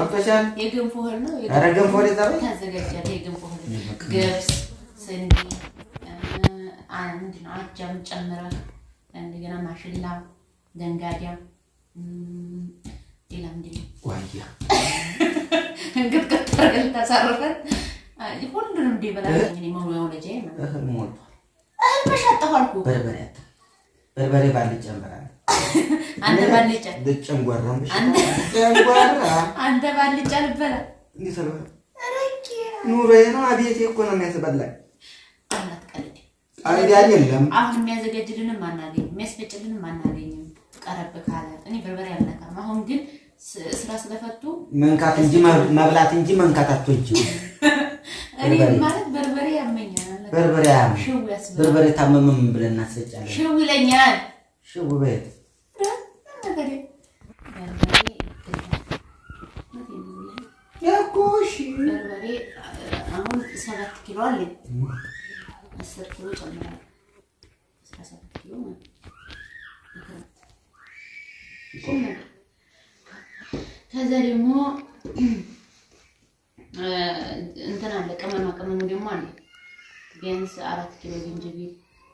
ገብቶሻል? የገንፎ እህል ነው። ኧረ ገንፎ ወደዛ በይ። ታዘጋጃለህ። የገንፎ እህል ገብስ፣ ስንዴ፣ አንድ ነው አጃም ጨምረህ እንደገና ማሽላ፣ ዘንጋዳ፣ እም፣ ሌላ ምንድን ነው ዋያ እንቅጥቅጥ አድርገን ታሳርፈን ሁሉንም እንዲበላ መውለጃ ማለት ነው። እህል ሞልቷል። እህል መሻጠሁ አልኩህ። በርበሬ አታ በርበሬ ባልጫ እንበላለን። አንተ ባልጫ ልጨንጓራም ብሽ አንተ ጨንጓራ አንተ ባልጫ ልበላ እንዴት አልበላ ኑሮዬ ነው። አቤቴ እኮ ነው የሚያስበላኝ። አላት ቀልድ አይዲያ የለም። አሁን የሚያዘጋጅልንም አናገኝም፣ የሚያስፈጭልንም አናገኝም። ቀረብ ካለ እኔ በርበሬ አልነካም። አሁን ግን ስ- ስራ ስለፈቱ መንካት እንጂ መብ- መብላት እንጂ መንካት አትወጂም። እኔ በርበሬ። ማለት በርበሬ ያመኛል። በርበሬ አያምም። ሽው ያስብላል። በርበሬ ታመመም ብለን እናስፈጫለን። ሽው ይለኛል። ሽው በየት በርበሬ በርበሬ ያኮ እሺ በርበሬ አሁን ሰባት ኪሎ አለኝ። አስር ኪሎ ጨምራለሁ። አስራ ሰባት ኪሎ ማለት ነው። ቁም ነገር። ከዛ ደግሞ እንትን አለ ቅመማ ቅመሙ ደግሞ አለ ቢያንስ አራት ኪሎ ዝንጅብል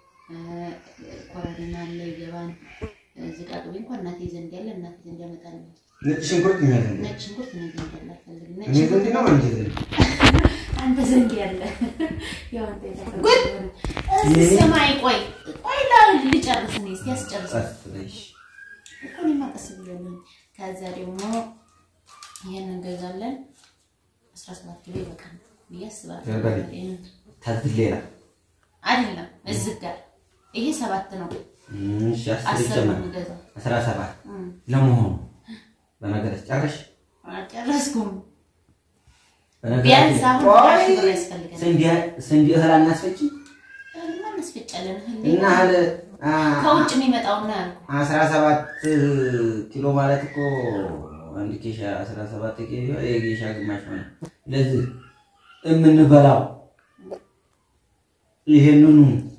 ኮረሪማ አለ ይገባል። ዝቃቅቤ እንኳን እናቴ ዘንድ ያለ እናቴ ዘንድ ያመጣልኝ። ነጭ ሽንኩርት ነው ያለው። ነጭ ሽንኩርት እኔ ዘንድ ያለ አልፈልግም። ነጭ እኔ ዘንድ ነው አንቺ ዘንድ አንተ ዘንድ ያለ ያው አንተ የተፈለገው እዚህ ሰማይ ቆይ ቆይ ላ- ልጨርስ እኔ እስኪ አስጨርስ ቀስ ብለሽ እኮ እኔማ ቀስ ብያለሁ። ከዛ ደግሞ ይሄን እንገዛለን አስራ ሰባት ኪሎ ይበቃል ብዬ አስባለሁ። በርበሬ። ይሄን ታዝዝ ሌላ አይደለም እዚህ ጋር ይሄ ሰባት ነው እሺ አስር አስር ነው ይጨመር የምገዛው። አስራ ሰባት እም፣ ለመሆኑ በነገርሽ ጨረሽ አልጨረስኩም። በነገራችን- ቢያንስ አሁን ቆይ፣ ሀያ ሺህ ብር ያስፈልገናል። ስንዴ ስንዴ እህል አናስፈጭ እህልማ እናስፈጫለን። እህል እና እህል አ፣ ከውጭ የሚመጣውና ያልኩህ አስራ ሰባት ኪሎ ማለት እኮ አንድ ኬሻ አስራ ሰባት ኪሎ የጌሻ ግማሽ ሆነ። ለዚህ የምንበላው ይሄንኑ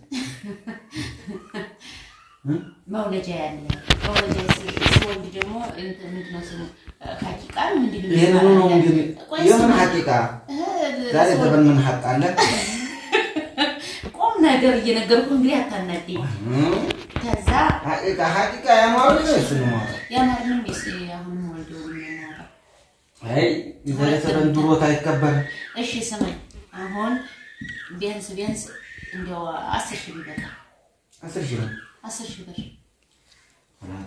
መውለጃ ያለ መውለጃ ስ- ስወልድ ደግሞ እንትን ምንድን ነው ስሙ ሀቂቃ ምንድን ነው ይሄንኑ ነው የሚባለው? እንግዲህ ቆይ የምን ስማ፣ ሀቂቃ እህል ዛሬ ስወልድ- ዘበን ምን ሀቅ አለ? ቁም ነገር እየነገርኩ እንግዲህ አታናደኝ። ከዛ ሀቂቃ ሀቂቃ ያማሩ እሱ ነው ማለት የአማርንም ስ አሁንም ወልደው የሚያናራ አይ የዛሬ ዘበን ድሮት አይከበርም። እሺ ስማኝ፣ አሁን ቢያንስ ቢያንስ እንዲያው አስር ሺህ ብር ይበቃል። አስር ሺህ ነው አስር ሺህ ብር አላጣ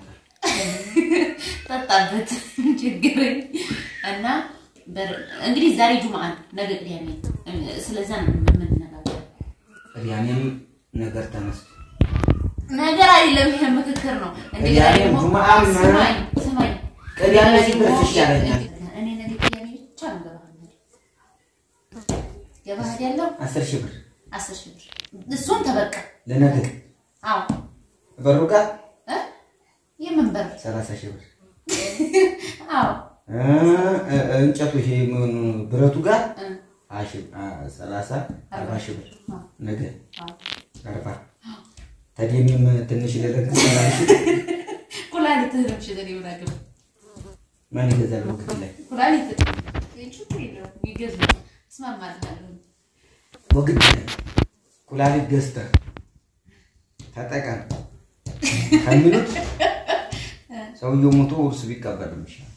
ጠጣበት ችግረኝ እና በር- እንግዲህ ዛሬ ጁምአ ነው፣ ነገ ቅዳሜ ነው። ስለዛ ነው የምንነጋገር። ቅዳሜም ነገር ተነስቶ ነገር አይደለም፣ ይሄ ምክክር ነው። እንደገና ቅዳሜ ደግሞ ጁምአም ነው። ስማኝ ስማኝ፣ ቅዳሜ እንደገና ሲደርስ ደግሞ ይሻለኛል። እኔ ነገ ቅዳሜ ብቻ ነው ገባህ ገባህ ያለው አስር ሺህ ብር አስር ሺህ ብር እሱን ተበቃ። ለነገ አዎ በሩ ጋር እ? የምን በር? ሰላሳ ሺህ ብር አዎ እ- እ- እንጨቱ ይሄ ምን ብረቱ ጋር እ፣ ሀያ ሺህ አ፣ ሰላሳ አርባ ሺህ ብር አዎ ነገ አዎ። አርባ ተደሚም ትንሽ ልለግስ ሰላም ሺህ ኩላሊትህ ነው ሽዘን ይሆናል ማን ይገዛል? ወቅት ላይ ኩላሊት ችግር የለውም ይገዙ እስማማልሃለሁ። ወግድ ላይ ኩላሊት ገዝተህ ተጠቀም ከሚሉት ሰውየው ሞቶ ውርስ ቢቀበልም ይሻላል።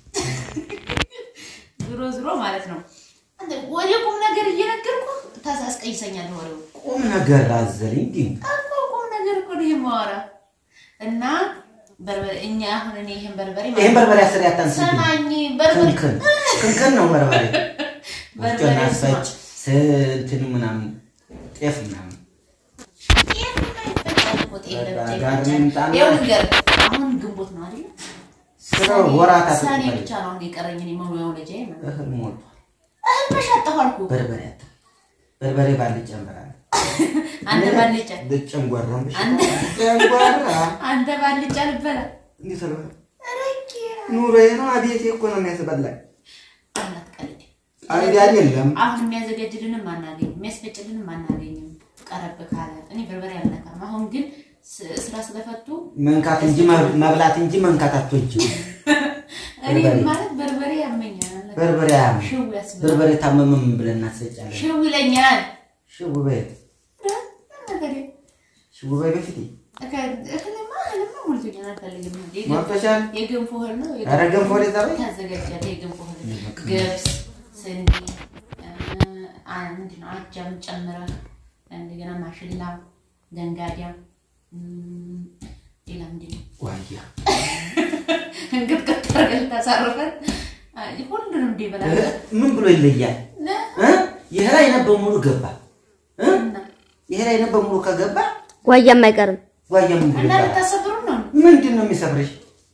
ዝሮ ዝሮ ማለት ነው አንተ ወደ ቁም ነገር እየነገርኩ ታሳስቀይሰኛለህ። ወሬው ቁም ነገር አዘል እንዲህ እኮ ቁም ነገር እኮ ነው የማወራ እና በርበሬ እኛ አሁን እኔ ይሄን በርበሬ ይህን በርበሬ አስር ያታንስ ሰማኝ በርበሬ ክንክን ክንክን ነው በርበሬ በርበሬ ወፍጮና ስማ። አስፈጭ ስንትን ምናምን ጤፍ ምናምን ጤፍ የማይፈጫል እኮ ጤፍ ለብቻ ጋር ይፈጫል። ምንጣና- ይኸው ልንገርህ አሁን ግንቦት ነው አይደል? ስራው ወራት ሰኔ አትባል ብቻ ነው አሁን የቀረኝ እኔ መውለጃዬ ማለት ነው። እህል ሞልቷል። እህል መሻጠሁ አልኩህ። በርበሬ አታ በርበሬ ባልጫ እንበላለን። አንተ ባልጫ ልጨንጓራም ብሽ አንተ ጨንጓራ አንተ ባልጫ ልበላ እንዴት አልበላ ኑሮዬ ነው። አቤቴ እኮ ነው የሚያስበላኝ። አላት ቀልድ። አይዲያ የለም። አሁን የሚያዘጋጅልንም አናገኝም፣ የሚያስፈጭልንም አናገኝም። ቀረብ ካለ እኔ በርበሬ አልነካም። አሁን ግን ስ- ስራ ስለፈቱ መንካት እንጂ መብላት እንጂ መንካት አትወጂም። እኔ በርበሬ። ማለት በርበሬ ያመኛል። በርበሬ አያምም። ሽው ያስብላል። በርበሬ ታመመም ብለን እናስፈጫለን። ሽው ይለኛል። ሽው በይ ነገር ሽው በይ በፊት እህልማ እህልማ ሞልቶኛል፣ አልፈልግም። የገንፎ- ሞልቶሻል? የገንፎ እህል ነው። ኧረ ገንፎ ወደ ዛሬ ታዘጋጃለህ። የገንፎ እህል ገብስ፣ ስንዴ፣ አ ምንድን ነው አጃም ጨምረህ እንደገና ማሽላ፣ ገንጋዲያ እም፣ ሌላ ምንድን ነው ዋያ እንቅጥቅጥ አድርገን ታሳርፈን አይ፣ ሁሉንም እንደ ይበላል ምን ብሎ ይለያል? እ? ይሄ ላይ ነበር ሙሉ ገባ እ? ይሄ ላይ ነበር ሙሉ ከገባ ጓያም አይቀርም። ጓያ ምን ብሎ እና ይባላል? ልታሰብሩ ነው ምንድን ነው የሚሰብርሽ?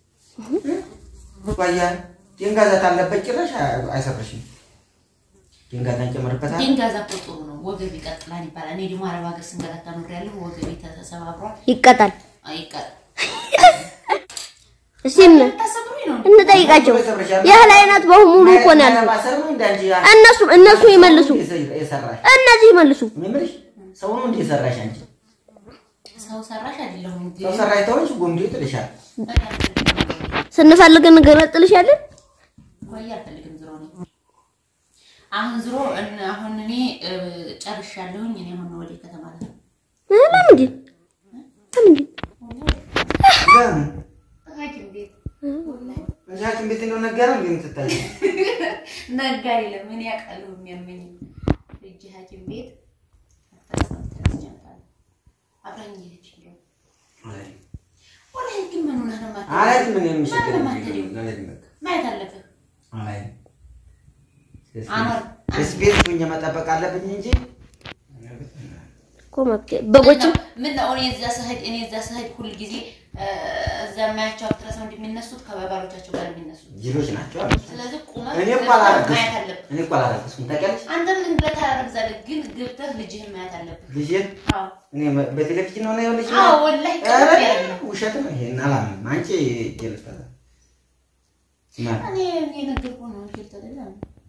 ጓያ ድንጋዛት አለበት ጭራሽ አይ- አይሰብርሽም። ድንጋዛ እንጨምርበታል። ድንጋዛ እኮ ጥሩ ነው፣ ወገብ ይቀጥላል ይባላል። እኔ ደግሞ አረብ ሀገር ስንገላታ ኖሬያለሁ። ወገቤ ተሰባብሯል። ይቀጣል። አይቀጥ እስቲ እን- ልታሰብሩኝ ነው እንጠይቃቸው። የእህል አይነት በሙሉ እኮ ነው ያለው። ማሰር ነው እንደ አንቺ ያ- እነሱ እነሱ ይመልሱ፣ የሰራሽ እነዚህ ይመልሱ። እኔ የምልሽ ሰው ነው እንደ የሰራሽ አንቺ ሰው ሰራሽ አይደለሁም ሰው ግን ሰራሽ ተሆንሽ ጎምዶ ይጥልሻል። ስንፈልግ እንገነጥልሻለን። ቆይ አልፈልግም። ዝሮ ነው አሁን ዝሮ እን- አሁን እኔ እ፣ ጨርሻለሁኝ። እኔ አሁን ወደ ከተማ ልሄድ እ፣ ለምንድን ለምንድን ለምን ሐኪም ቤት እዚህ ሐኪም ቤት እንደው ነገረ እንዴ የምትታይ ነጋ የለም። እኔ አውቃለሁ የሚያመኝ እጅ ሐኪም ቤት አብራኝ ሄደች እንደው ወላሂ ግን ምን ሆነህ ነው የማትሄደው? አላይ ምን የሚሸከም ማን ነው የማትሄደው? ማየት አለብህ። አላይ አኗር ስፔስ ሁኜ መጠበቅ አለብኝ እንጂ እኮ መብት- በጎችም ምን ነው እኔ እዛ ስሄድ እኔ እዛ ስሄድ ሁል ጊዜ እዛ የማያቸው አክትረሰው እንደሚነሱት ከባባሎቻቸው ጋር የሚነሱት ጅሎች ናቸው አሉ። ስለዚህ ቁመህ እኔ እኮ ገብተህ አላረግዝም። ማየት አለብህ። እኔ እኮ አላረግዝም ታውቂያለሽ። አንተ ምን ብለህ ታረግዛለህ? ግን ገብተህ ልጅህን ማየት አለብህ። ልጄን አዎ እኔ በቴሌቪዥን ነው ነው ልጅ አዎ፣ ወላሂ ኧረ ቅርብ ያለ ነው። ውሸት ነው። ይሄን አላምንም። አንቺ ጀልፈለ ስማ እኔ የነገርኩህ ነው። እንጂ ተደላ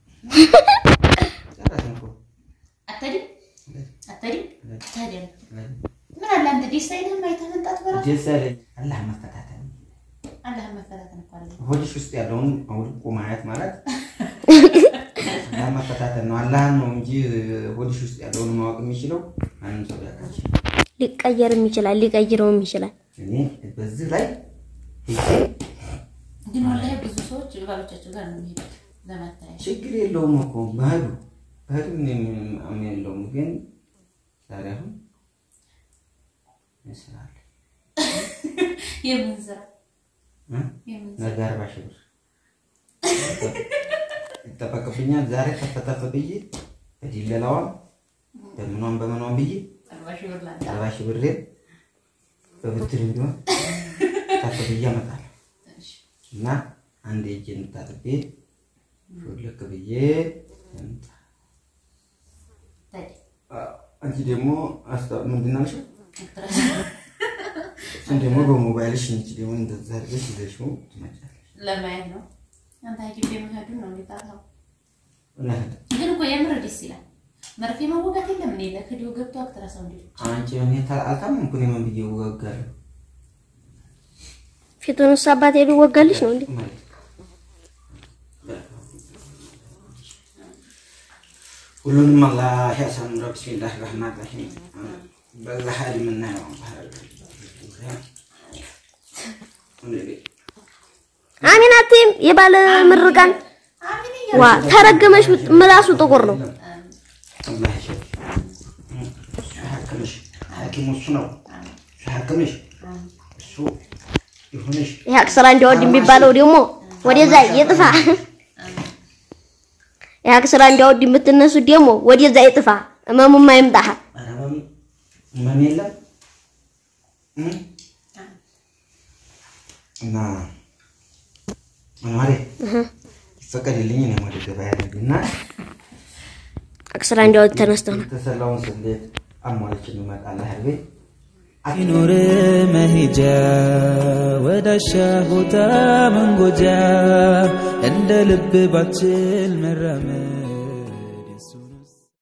ጨረስን እኮ አትሄድም አትሄድም አትሄድም። ምን አለ አንተ ደስ አይልህም? አይተህ መምጣት በራሱ ደስ ያለኝ አላህ መፈታተን አላህን መፈታተን እኮ አለ። ሆድሽ ውስጥ ያለውን አውልቆ ማየት ማለት አላህ መፈታተን ነው። አላህን ነው እንጂ ሆድሽ ውስጥ ያለውን ማወቅ የሚችለው ማንም ሰው ያውቃል። ሊቀየርም ይችላል፣ ሊቀይረውም ይችላል። እኔ በዚህ ላይ ግን ወላሂ ብዙ ሰዎች ባሎቻቸው ጋር ነው የሚሄዱት ለመታየት። ችግር የለውም እኮ መሄዱ መሄዱ ምንም አሁን የለውም። ግን ዛሬ አሁን ይስራል የምን ስራ እ? የምን ስራ ነገ አርባ ሺህ ብር ይጠበቅብኛል። ዛሬ ተፈተፈ ብዬ በዲለላዋም በምኗም በምኗም ብዬ አርባ ሺህ ብር ላንተ አርባ ሺህ ብሬን በብድር ቢሆን ከፍ ብዬ አመጣለሁ እሺ። እና አንድ እጄን ታጥቤ ሾልክ ብዬ እምጣ። ታዲያ አ- አንቺ ደግሞ አስታ- ምንድን ነው ያልሽው? አክትረስ እሱን ደግሞ በሞባይልሽ አንቺ ደግሞ እንደዛ አድርገሽ ይዘሽው ትመጫለሽ። ለማየት ነው። አንተ ሐኪም ቤት መሄዱን ነው የሚጣራው። እውነት ግን እኮ የምር ደስ ይላል። መርፌ መወጋት የለም እኔ ለክዲው ገብቶ አክትረሰው እንዲ አንቺ እኔ ታ- አልታመምኩ እኔ ምን ብዬ እወጋለሁ? ፊቱን እሱ አባት ሄዱ ወጋልሽ ነው እንዴ? ማለት ሁሉንም አላህ ያሳምረው። ቢስሚላህ ረህማን ረሂም በዛ ሀይል የምናየው አሚን አትይም። የባለ ምርቃን አሚን ዋ ተረገመሽ። ምላሱ ጥቁር ነው። አላህ ይሸፍሽ። እሱ ያክምሽ። ሐኪሙ እሱ ነው። እሱ ያክምሽ። እሱ ይሁንሽ። ይሄ አክስራ እንዲያወድ የሚባለው ደግሞ ወደዛ ይጥፋ። ይሄ አክስራ እንዲያወድ የምትነሱት ደግሞ ወደዛ ይጥፋ። እመሙማ ይምጣ። ኧረ ህመም ህመም የለም እ? እና አማሬ ይፈቀድልኝ እኔም ወደ ገበያ ልሂድና አክስራ እንዲያወድ ተነስተው ነው የተሰላውን ስሌት አሟልቼ እንመጣለን። ህርቤ ይኑር መሄጃ ወዳሻ ቦታ መንጎጃ እንደ ልብ ባችል መራመድ